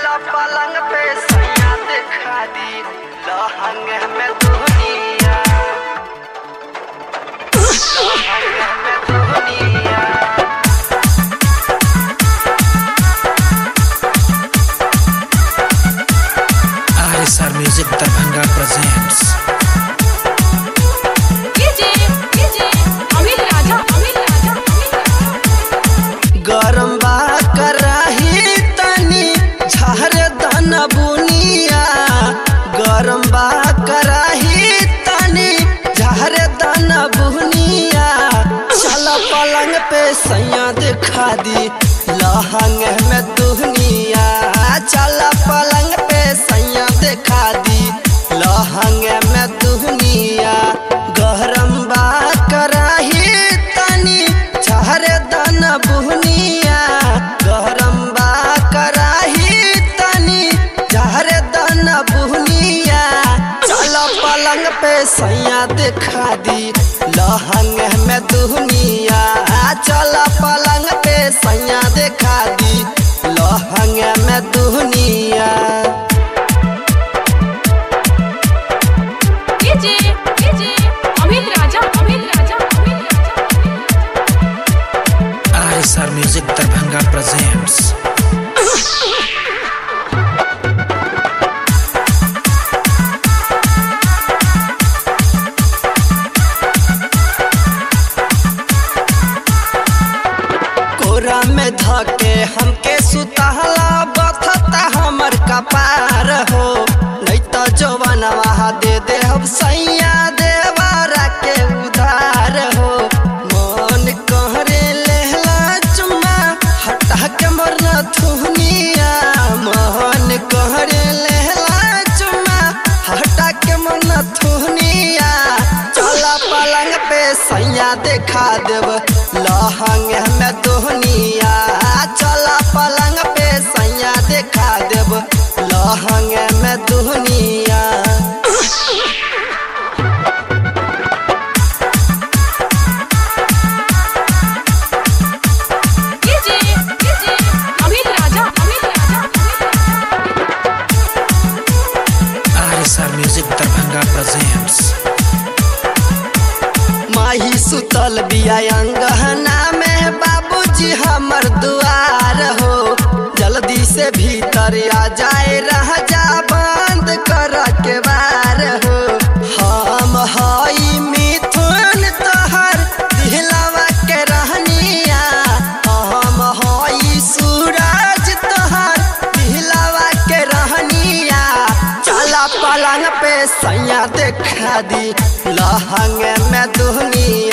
चला पलंग पे सैया दिखा दी लहंग में दुनिया लहंग में दुनिया RSR Music Darbhanga presents DJ DJ Amit Raja Amit Raja Amit Raja गरम बा कराही तनी झार दन बुनिया गरम बा कराही तनी झार दन बुनिया चल पलंग पे सैया दिखा दी लहंग में दुनिया चल पलंग पे सैया दिखा दी लहंग में दुनिया गरम बा कराही तनी झार दन बुनिया गरम बा कराही तनी झार दन बुनिया चल पलंग पे सैया दिखा दी लहंग में दुनिया चल पलंग पे सैया दिखा दी लहंग में दुनिया DJ DJ Amit Raja Amit Raja Amit Raja RSR Music Darbhanga presents कोरा में धके हमके सुतहला बथता हमर कपार हो नहीं तो जवानवा दे दे हम सैया देवारा के उधार हो मन कहरे लेहला चुम्मा हटा के मरना थुनिया मन कहरे लेहला चुम्मा हटा के मरना थुनिया चला पलंग पे सैया देखा देव लहंग में दोहनिया चला पलंग पे सैया देखा देव लहंग में दोहनिया DJ DJ Amit Raja Amit Raja RSR Music Darbhanga presents माही सुतल बिया अंगहना में बाबूजी हमर दुआर हो जल्दी से भीतर आ जाए रह जा बंद कर के बार हो हम हई मिथुन तोहर दिलवा के रहनिया हम हई सूरज तोहर दिलवा के रहनिया चला पलंग पे सैया देखा दी लहंग में दुनिया